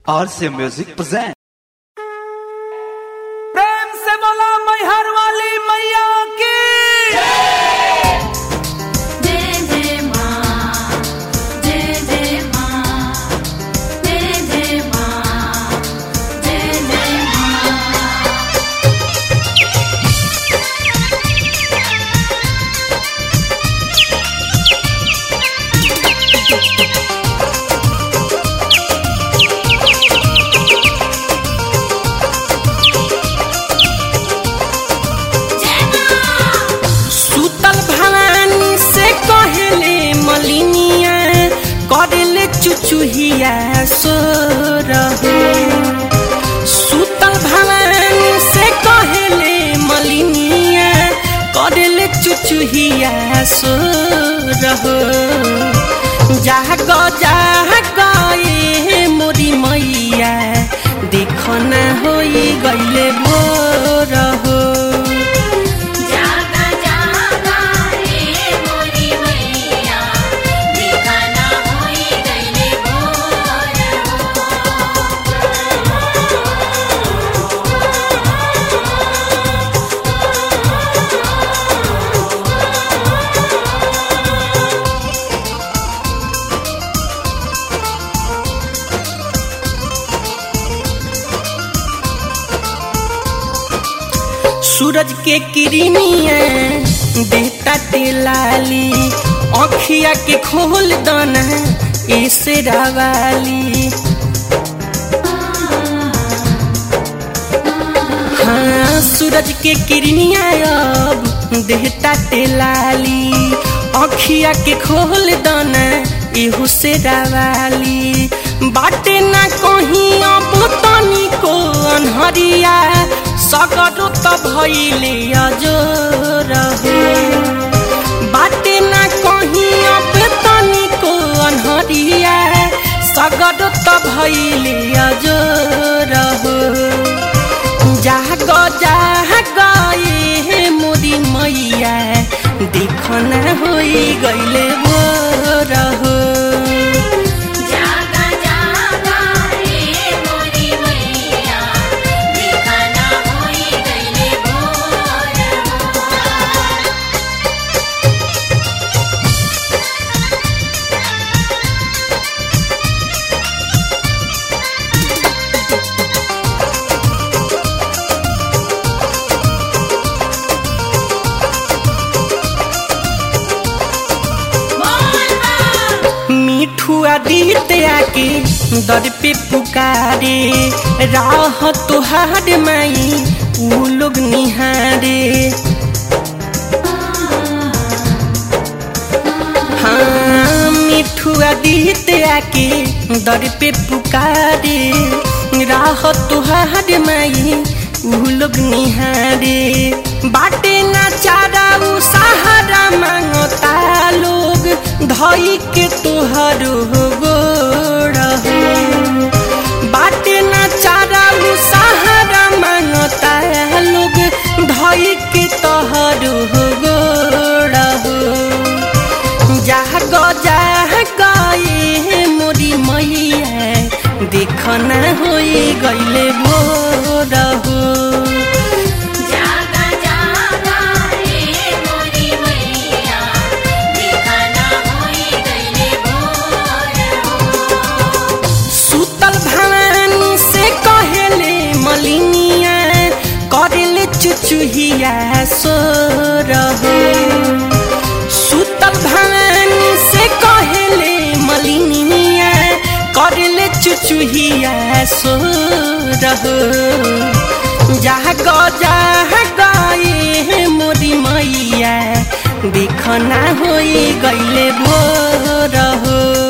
RC Music present. प्रेम से बोला मैहर वाली मैया की जय जय माँ जय जय माँ जय जय माँ जय जय माँ सुतल भवानी से कहले मलिनिया करले चुचुहिया सो रहो सुतल भवानी से कहले मलिनिया करले चुचुहिया सो रहो जाग जाग ए मोरी मैया देखना होई गईले भोर हो जागा जागा रे मोरी मैया दिखाना होई गईले भोर सूरज के किरनिया बेटा टेलाली अखिया के खोल दना ऐसे रावाली हाँ सूरज के किरनिया अब देहता टेलाली अखिया के खोल दना एहू से रावाली बाटे ना कहीं अब तनी को अनहरिया सगरो त भइले अजोर हो बाटे ना कहीं अब तनी को अनहरिया सगरो त भइले अजोर हो जाग जाग ए मोरी मैया देखना होई गईले भोर हो जागा जागा रे मोरी मैया दिखाना होई गईले भोर मिठुआ दीते आके दर पे पुकारे राह तुहार माई ऊ लोग निहारे हाँ मिठुआ दीते आके दर पे पुकारे राह तुहार माई ऊ लोग निहारे बाटे ना चारा ऊ सहारा मांगता लोग धई के तोहर हो गोड़ हो बाटे ना चारा ऊ सहारा मांगता लोग धई के तोहर हो गोड़ हो जाग जाग ए मोरी मैया देखना होई गईले भोर हो जागा जागा रे मोरी मैया दिखाना होई गईले भोर सुतल भवानी से कहले मलिनिया करले चुचुहिया सो रहो सुतल भवानी से कहले मलिनिया करले चुचुहिया सो रहो जाग जाग ए मोरी मैया देखना होई गईले भोर हो